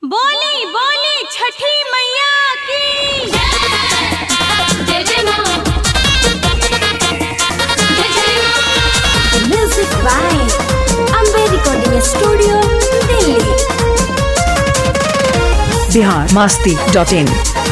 बोली बोली छठी मैया की जय जय मां जय जय मां Music by Ambe Recording Studio, Delhi. Bihar Masti dot in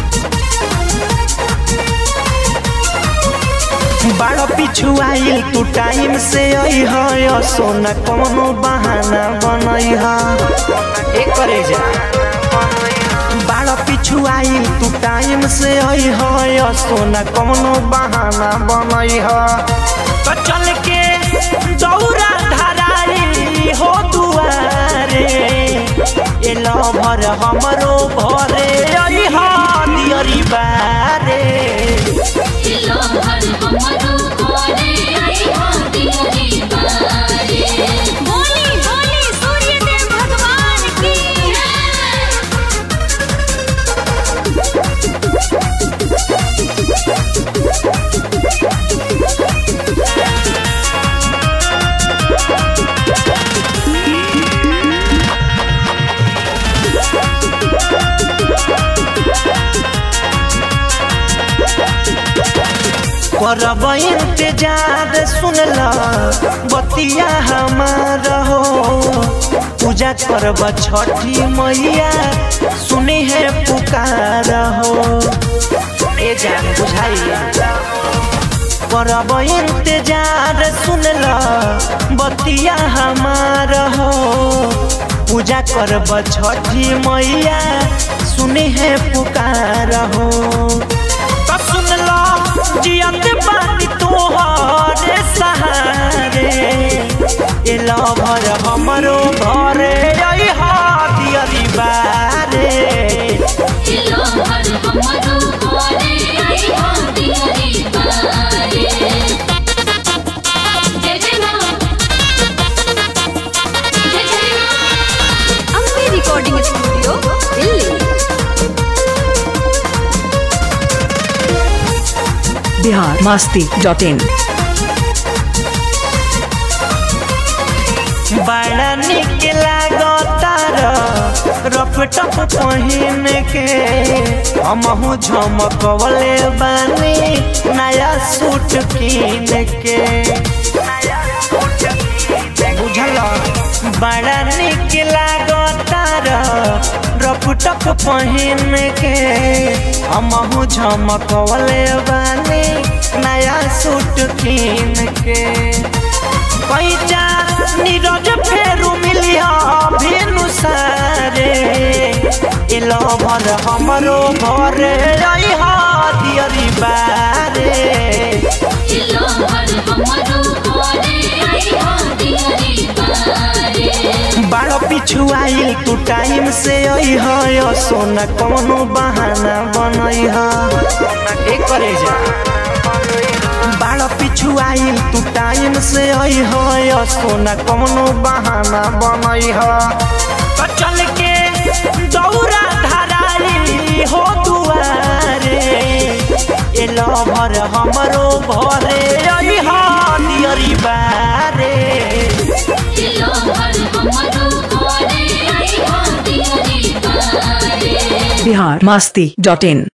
बड़ा पिछु आइल तू टाइम से आई है सोना कोनो बहाना बनई है एक करे जा बड़ा पिछु आइल तू टाइम से आई है सोना कोनो बहाना बनई है तो चल के दौरा धराई हो दुआरे ए लभर हमरो घरे आई हा दियरी बारे लो हर हमरो कोने आई हाथी हरी बारे बोली बोली सूर्य देव भगवान की करब इंतजार सुनल बतिया हमार हो पूजा करब छठी मैया सुनी है पुकार हो ए जान बुझाई करब इंतजार सुनल बतिया हमार हो पूजा करब छठी मैया सुनी है पुकार हो तो सुन लो जियत बानी तोहरे सहारे ए लभर हमरो घरे आई हादियरी बारे लो हर हमरो कोने आई हाथी हरी बारे जय जय मां जय जय मां Ambe Recording Studio, Delhi. Bihar Masti dot in बड़ा निक लागतार रफ टप पहिन के हमहू झमकवले बानी नया सूट कीन के बुझल बड़ा निक लागतार रफ टप पहिन के हमहू झमकवले बानी नया सूट कीन के पैजा नीरज फेरू मिलिया भेनु सारे एलो भर हमरो घरे आई हादियरी बारे लो हर हमरो कोने आई हाथी हरी बारे बारो पिछु आइल तू टाइम से आई है सोना कोनो बहाना बनई है एक करे जा बारो पिछु आइल तू टाइम से आई है सोना कोनो बहाना बनई है तो चल के दौरा धराई हो दुआरे ए लभर हमरो घरे आई हादियरी बारे लो हर हमरो कोने आई हाथी हरी बारे बिहार मास्ती डॉट इन